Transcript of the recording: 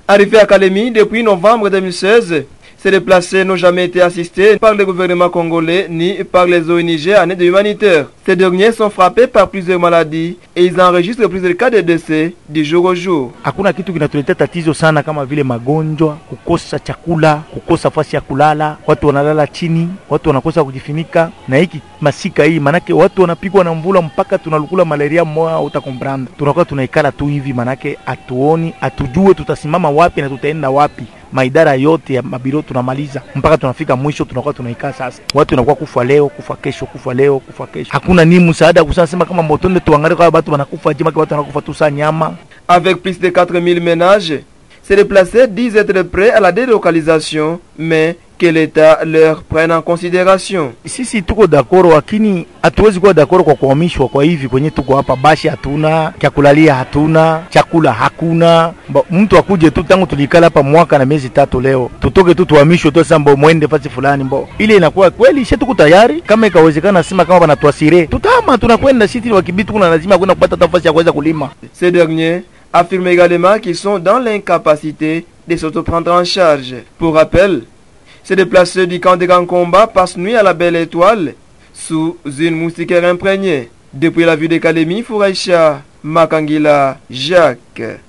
Arrivés à Kalemi depuis novembre 2016, ces déplacés n'ont jamais été assistés par le gouvernement congolais ni par les ONG en aide humanitaire. Ces derniers sont frappés par plusieurs maladies et ils enregistrent plusieurs cas de décès du jour au jour. Hakuna kitu kinatuletea tatizo sana kama vile magonjwa, kukosa chakula, kukosa fasi ya kulala, watu wanalala chini, watu wanakosa kujifunika, na hiki masika hii, manake watu wanapigwa na mvula mpaka tunalukula malaria moya, utakompranda. Tunakuwa tunaikala tu hivi, manake hatuoni, hatujue tutasimama wapi na tutaenda wapi maidara yote ya mabiro tunamaliza mpaka tunafika mwisho, tunakuwa tunaikaa sasa. Watu wanakuwa kufa leo, kufa kesho, kufa leo, kufa kesho. Hakuna ni msaada kusema sema kama motonde tuangalie kwa watu wanakufa je, watu wanakufa tu saa nyama. Avec plus de 4000 ménages, ces déplacés disent être prêts à la délocalisation, mais que l'État leur prenne en considération. Sisi tuko dakoro, lakini hatuwezi kuwa dakoro kwa kuhamishwa kwa hivi kwenye tuko hapa. Bashi hatuna, chakulalia hatuna, chakula hakuna. Mba, mtu akuje tu, tangu tulikala hapa mwaka na miezi tatu, leo tutoke tu tuhamishwe tu sasa, mbo mwende fasi fulani, mbo ile inakuwa kweli. Sisi tuko tayari, kama ikawezekana, sema kama banatuasire, tutama tunakwenda sisi wakibitu, kuna lazima kwenda kupata nafasi ya kuweza kulima. Ces derniers affirment également qu'ils sont dans l'incapacité de s'auto-prendre en charge. Pour rappel, ces déplacés du camp de Gankomba passent nuit à la Belle Étoile sous une moustiquaire imprégnée. Depuis la vue de Kalemi, Fouraïcha, Makangila, Jacques.